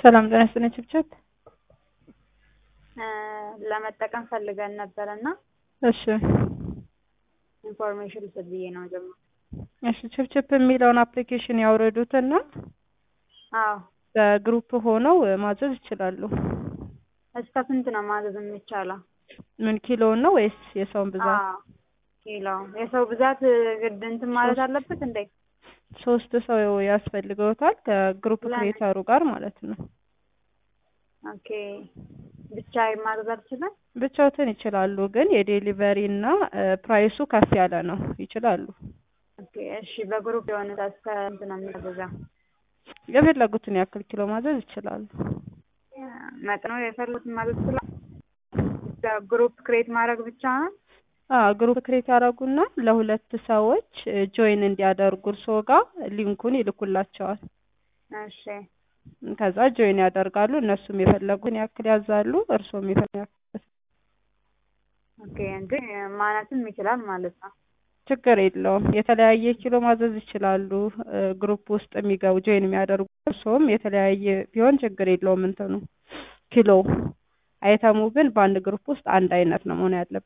ሰላም ጤና ይስጥልኝ ችብችብ። ለመጠቀም ፈልገን ነበር እና እሺ ኢንፎርሜሽን ልስጥ ብዬ ነው ጀምሮ። እሺ ችብችብ የሚለውን አፕሊኬሽን ያውረዱትና አዎ በግሩፕ ሆነው ማዘዝ ይችላሉ። እስከ ስንት ነው ማዘዝ የሚቻለው? ምን ኪሎውን ነው ወይስ የሰውን ብዛት? አዎ ኪሎ የሰው ብዛት ግድ እንትን ማለት አለበት እንዴ? ሶስት ሰው ያስፈልገውታል ከግሩፕ ለምን? ክሬተሩ ጋር ማለት ነው። ኦኬ ብቻ ማዘዝ አልችልም? ብቻዎትን ይችላሉ፣ ግን የዴሊቨሪ እና ፕራይሱ ከፍ ያለ ነው። ይችላሉ። ኦኬ እሺ በግሩፕ የሆነ እስከ ስንት ነው የሚያዘዘው? የፈለጉትን ያክል ኪሎ ማዘዝ ይችላሉ። መጥኖ የፈለጉትን ማዘዝ ይችላል? ግሩፕ ክሬት ማድረግ ብቻ ነው? አዎ ግሩፕ ክሬት ያደረጉና ለሁለት ሰዎች ጆይን እንዲያደርጉ እርስዎ ጋር ሊንኩን ይልኩላቸዋል። እሺ ከዛ ጆይን ያደርጋሉ። እነሱም የፈለጉን ያክል ያዛሉ፣ እርስዎም የፈለጉን ያክል ኦኬ እንጂ ማነስም ይችላል ማለት ነው። ችግር የለውም። የተለያየ ኪሎ ማዘዝ ይችላሉ። ግሩፕ ውስጥ የሚገቡ ጆይን የሚያደርጉ እርስዎም የተለያየ ቢሆን ችግር የለውም። እንትኑ ኪሎ አይተሙ ግን በአንድ ግሩፕ ውስጥ አንድ አይነት ነው መሆን ያለበት።